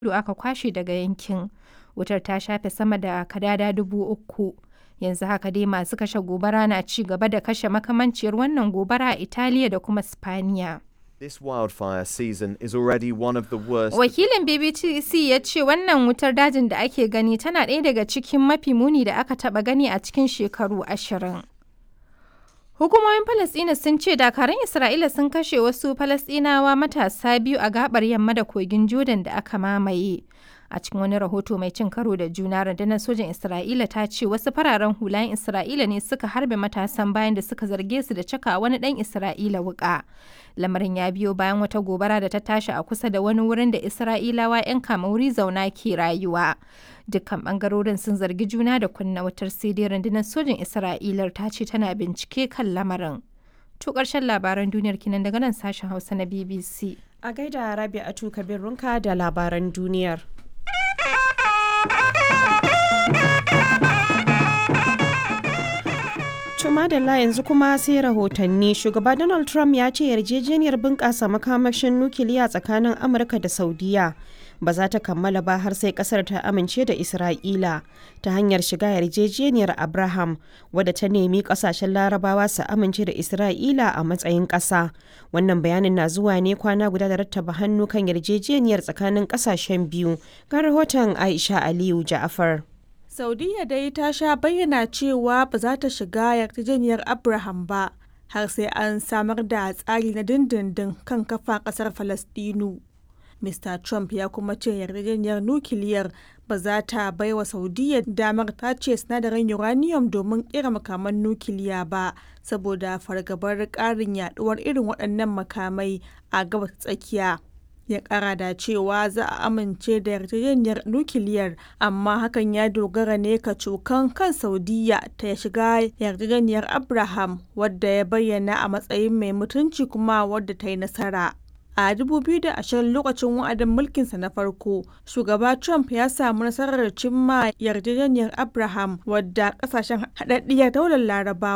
kudu aka kwashe daga yankin. Wutar ta shafe sama da kadada dubu uku. Yanzu haka dai masu kashe gobara na ci gaba da kashe makamanciyar wannan gobara a Italiya da kuma Spaniya. This wildfire season is already one of the worst. Wakilin BBC ya ce wannan wutar dajin da ake gani tana ɗaya daga cikin mafi muni da aka taɓa gani a cikin shekaru ashirin. Hukumomin Falasɗina sun ce dakarun Isra'ila sun kashe wasu Falasɗinawa matasa biyu a gabar yamma da kogin Jordan da aka mamaye. A cikin wani rahoto mai cin karo da juna rundunar sojin Isra'ila ta ce wasu fararen hulayen Isra'ila ne suka harbe matasan bayan da suka zarge su da caka wani ɗan Isra'ila wuƙa. Lamarin ya biyo bayan wata gobara da ta tashi a kusa da wani wurin da Isra'ilawa 'yan kamauri zauna ke rayuwa. Dukkan bangarorin sun zargi juna da kunna wutar sai dai rundunar sojin Isra'ilar ta ce tana bincike kan lamarin. To ƙarshen labaran duniyar kinan daga nan sashen Hausa na BBC. A gaida Rabi'atu Kabir Runka da labaran duniyar. Tumadalla yanzu kuma sai rahotanni shugaba Donald Trump ya ce yarjejeniyar bunƙasa makamashin nukiliya tsakanin Amurka da Saudiya ba za ta kammala ba har sai kasar ta amince da Isra'ila ta hanyar shiga yarjejeniyar Abraham wadda ta nemi kasashen larabawa su amince da Isra'ila a matsayin ƙasa. Wannan bayanin na zuwa ne kwana guda da rattaba hannu kan yarjejeniyar tsakanin ƙasashen biyu. Ga rahoton Aisha Aliyu Ja'afar. Saudiya dai ta sha bayyana cewa ba za ta shiga yarjejeniyar Abraham ba har sai an samar da tsari na dindindin kan kafa ƙasar Falastinu. Mr. Trump ya kuma ce yarjejeniyar nukiliyar ba za ta bai wa Saudiya damar tace sinadarin uranium domin kera makaman nukiliya ba saboda fargabar ƙarin yaduwar irin waɗannan makamai a gabas tsakiya. ya kara da cewa za a amince da yarjejeniyar nukiliyar amma hakan ya dogara ne ka cokan kan saudiya ta shiga yarjejeniyar abraham wadda ya bayyana a matsayin mai mutunci kuma wadda ta yi nasara a 2020 lokacin wa'adin mulkinsa na farko shugaba trump ya samu nasarar cimma yarjejeniyar abraham wadda kasashen haɗaɗɗiyar daular larabawa